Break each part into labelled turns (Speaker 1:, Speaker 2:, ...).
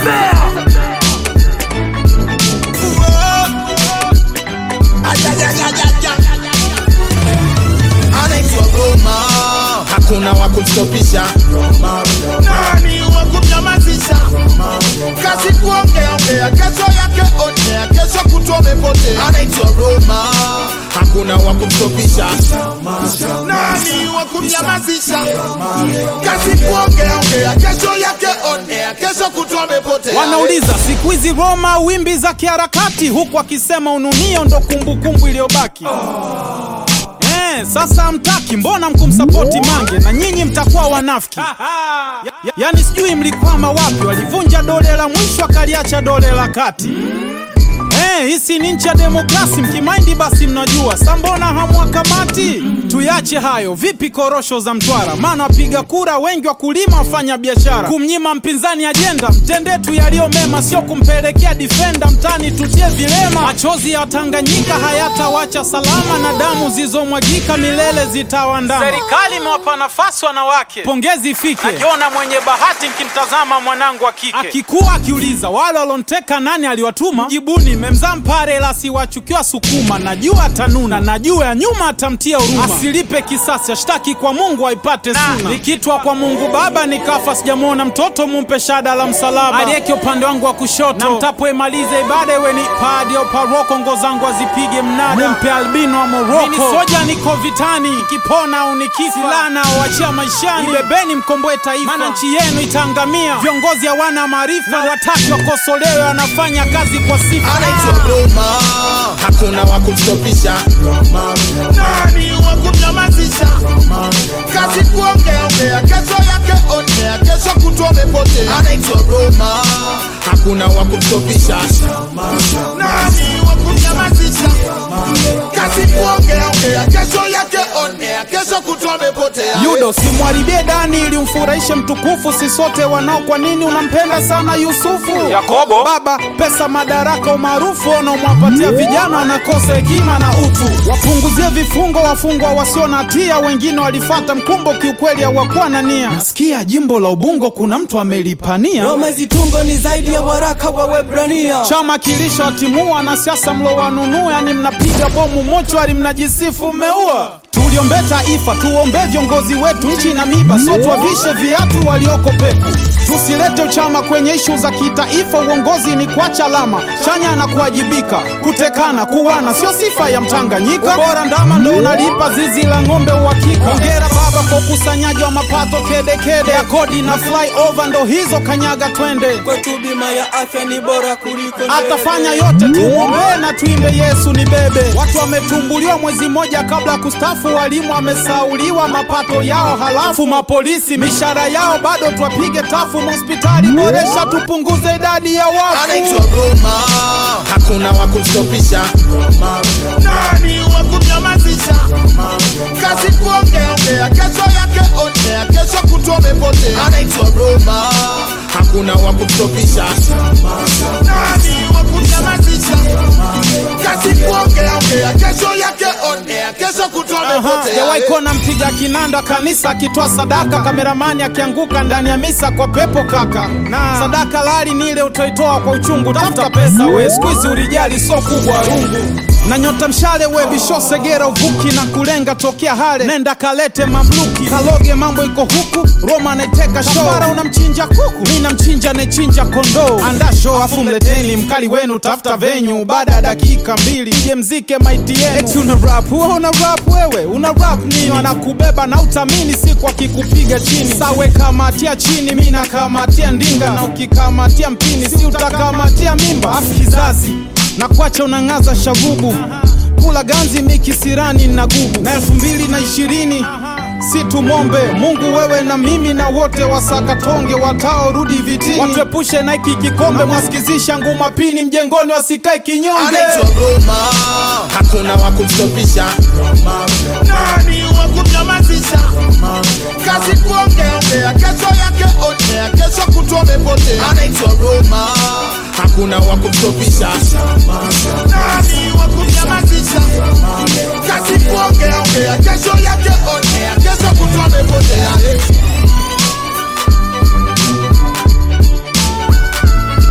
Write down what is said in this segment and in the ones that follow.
Speaker 1: anaitwa Roma, hakuna wa kumstopisha. Nani wa kumnyamazisha? Kazi kuongea ongea, kesho yake onea, kesho kutwa umepotea. Anaitwa Roma, hakuna wa kumstopisha. Nani wa kumnyamazisha? Kazi kuongea ongea, kesho yake onea, kesho kutwa umepotea.
Speaker 2: Wanauliza siku hizi Roma wimbi za kiharakati, huku akisema ununio ndo kumbukumbu iliyobaki. Eh, sasa hamtaki, mbona mkumsapoti Mange na nyinyi mtakuwa wanafiki? Ya, ya, yani sijui mlikwama wapi, walivunja dole la mwisho akaliacha dole la kati. Eh, hisi ni nchi ya demokrasi, mkimaindi basi mnajua. Sa mbona hamwakamati? Tuyache hayo. Vipi korosho za Mtwara? Maana wapiga kura wengi wakulima, wafanya biashara. Kumnyima mpinzani ajenda, mtendee tu yaliyo mema, sio kumpelekea difenda mtani tutie vilema. Machozi ya Tanganyika hayatawacha salama, na damu zilizomwagika milele zitawandama. Serikali imewapa nafasi wanawake, pongezi ifike. Najiona mwenye bahati nkimtazama mwanangu wa kike akikuwa akiuliza wale walonteka nani aliwatuma, jibuni memzaa mpare la siwachukiwa Sukuma. Najua atanuna, najua ya nyuma atamtia huruma, asilipe kisasi, ashtaki kwa Mungu aipate suna. Nikitwa kwa Mungu Baba nikafa, sijamwona mtoto, mumpe shada la msalaba aliyeke upande wangu wa kushoto, na mtapoimaliza ibada iwe ni padi au paroko, ngo zangu azipige mnada, mumpe albino wa Moroko. Mimi soja niko vitani, nikipona au nikifa, silaha naowachia maishani, ibebeni mkomboe taifa, maana nchi yenu itaangamia. Viongozi hawana maarifa, wataki wakosolewe, wanafanya kazi kwa sifa.
Speaker 1: anaitwa Roma, hakuna wa kumstopisha. Nani wa kumnyamazisha? Kazi kuongea ongea, kesho yake onea, kesho kutwa umepotea. Anaitwa Roma, hakuna wa kumstopisha. Nani wa kumnyamazisha? Kazi kuongea ongea, kesho yake onea, kesho kutwa umepotea.
Speaker 2: Yudo, simwharibie Dani ili umfurahishe mtukufu, si sote wanao. Kwa nini unampenda sana Yusufu? Yakobo, baba, pesa, madaraka, umaarufu unaomwapatia vijana wanakosa hekima na utu. Wapunguzie vifungo wafungwa wasio na hatia, wengine walifata mkumbo, kiukweli hawakuwa na nia. Nasikia jimbo la Ubungo kuna mtu amelipania
Speaker 3: Roma zitungo ni zaidi ya waraka wa Webrania.
Speaker 2: chama kilishowatimua wanasiasa mlowanunua, yani mnapiga bomu mochwari, mnajisifu mmeua. Tuliombe taifa, tuombe viongozi wetu, nchi na miba, sio tuwavishe viatu walioko peku. Tusilete uchama kwenye ishu za kitaifa, uongozi ni kuacha alama chanya na kuwajibika. Kutekana, kuwana sio sifa ya Mtanganyika, bora ndama ndo unalipa zizi la ng'ombe uhakika. Hongera baba kwa ukusanyaji wa mapato kedekede ya kodi na flyover, ndo hizo kanyaga twende
Speaker 3: Kwetu bima ya afya ni bora kuliko ndege.
Speaker 2: atafanya yote, tumwombee na tuimbe Yesu ni bebe. Watu wametumbuliwa mwezi mmoja kabla ya kustafu, walimu wamesauliwa mapato yao, halafu mapolisi mishahara yao bado twapige tafu. Hospitali boresha, tupunguze idadi ya
Speaker 1: anaitwa
Speaker 2: wafu.
Speaker 1: Roma, hakuna wa kumstopisha. Nani wa kumnyamazisha? Kazi kuongea ongea, kesho yake onea, kesho kutwa umepotea. Anaitwa Roma, hakuna wa kumstopisha. Nani wa kumnyamazisha? Kazi kuongea ongea, kesho yake onea, kesho kutwa umepotea.
Speaker 2: Jawahi kuona mpiga kinanda kanisa akitoa sadaka, kameramani akianguka ndani ya misa kwa pepo kaka. Na sadaka lali ni ile utoitoa kwa uchungu, tafuta pesa we, siku hizi ulijali so kubwa rungu na nyota mshale we bisho segera uvuki na kulenga tokea hale, nenda kalete mamluki kaloge, mambo iko huku. Roma anaiteka show, kafara unamchinja kuku, mi namchinja anayechinja kondoo. Anda show afu mleteni mkali wenu, tafuta venyu baada ya dakika mbili ije mzike maiti yenu. Eti una rap wewe, una rap wewe, una rap nini? Wanakubeba na utamini siku akikupiga chini, sawe kamatia chini, mi nakamatia ndinga, na ukikamatia mpini si utakamatia mimba. Afu kizazi na kuacha unang'aza shagubu kula ganzi mikisirani na gubu na elfu mbili na ishirini si tumombe Mungu wewe na mimi na wote wasakatonge wataorudi vitini, watuepushe na hiki kikombe, mwasikizisha nguma pini mjengoni, wasikae kinyonge.
Speaker 1: anaitwa Roma, hakuna wa kumstopisha. Nani wa kumnyamazisha? Kazi kuongea ongea, kesho yake onea, kesho kutwa umepotea. Anaitwa Roma, hakuna wa kumstopisha. Nani wa kumnyamazisha? Kazi kuongea ongea, kesho yake onea, kesho kutwa umepotea.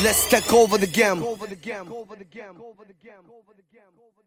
Speaker 4: Let's take over the game.